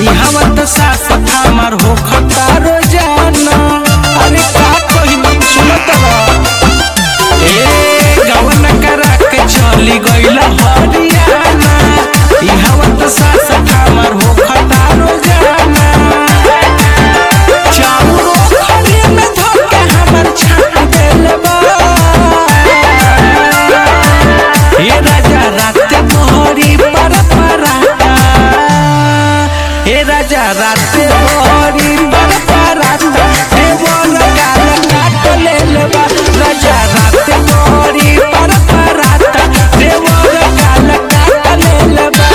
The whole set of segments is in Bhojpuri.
इहवा त सास हमर हो खतारो जाना अरे का कही सुनत रह ए गवन करा के चली गइल हरियाणा इहवा त सास हमर हो खतारो जाना चाउरो खरी में धोके हमर छाप देले बा हे राजा रात मोहरी पर पराता हे राजा रात मोहरी पर पराता हे बोल गाल काट ले लेबा राजा रात मोहरी पर पराता हे बोल गाल काट ले लेबा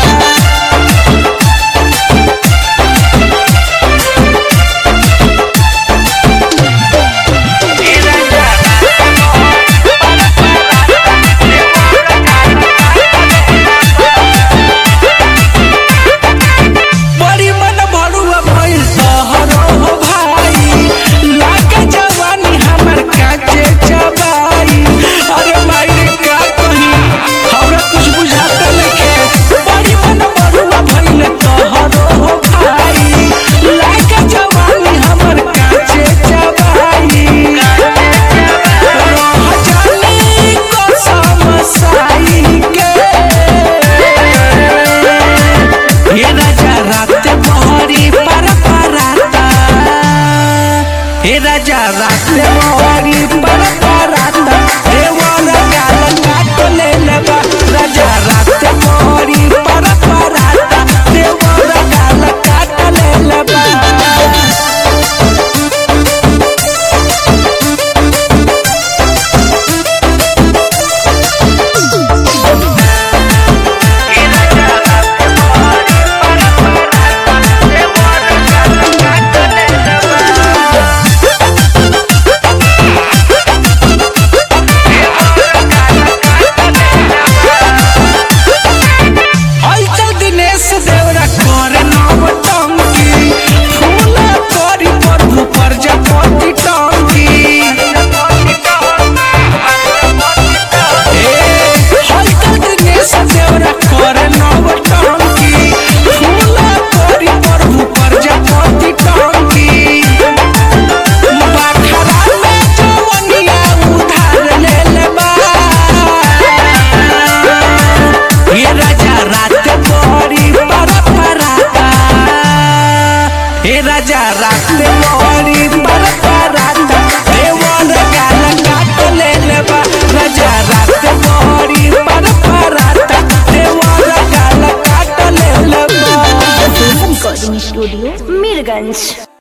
बड़ी मन भरुआ भइल तोहरो हो भाई लागे जवानी हमर काचे चबाई अरे माई रे का कही हमरा कुछ बुझाता नइखे बड़ी मन भरुआ भइल तोहरो हो भाई लागे जवानी हमर काचे चबाई रह जानी कसम साई के हे राजा रात मोहरी पर पराता हे राजा रात मोहरी पर पराता हे वर गाल काट ले लेबा राजा रात मोहरी पर पराता हे वर गाल काट ले लेबा हलचल दिनेश देवरा करे नव टंकी फूला करी प्रभु प्रजापति टंकी हलचल दिनेश देवरा करे नव टंकी फूला करी प्रभु प्रजापति टंकी बाखरा में जवनिया उधार ले लेबा ये राजा रात मोरी पर पराता हे राजा रात मोरी पर पराता देवर गाल काट ले लेबा राजा रात मोरी पर पराता देवर गाल काट ले लेबा रिकॉर्डिंग स्टूडियो मीरगंज